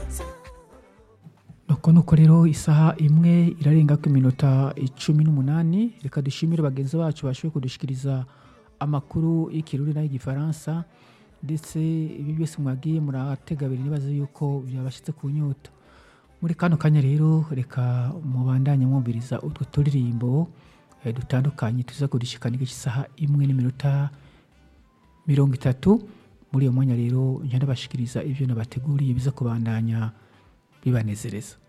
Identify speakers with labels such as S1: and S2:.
S1: nuko nuko rero isaha imwe irarenga ku iminota icumi n'umunani reka dushimire bagenzi bacu bashoboye kudushikiriza amakuru y'ikirundi n'ay'igifaransa ndetse ibi byose mwagiye muratega abiri nibaza yuko byabashyitse ku nyota muri kano kanya rero reka mubandanye mwumviriza utwo turirimbo eh, dutandukanye tuza kudushikana isaha imwe n'iminota mirongo itatu muri iyo mwanya rero njya ndabashikiriza ibyo nabateguriye biza kubandanya bibanezereza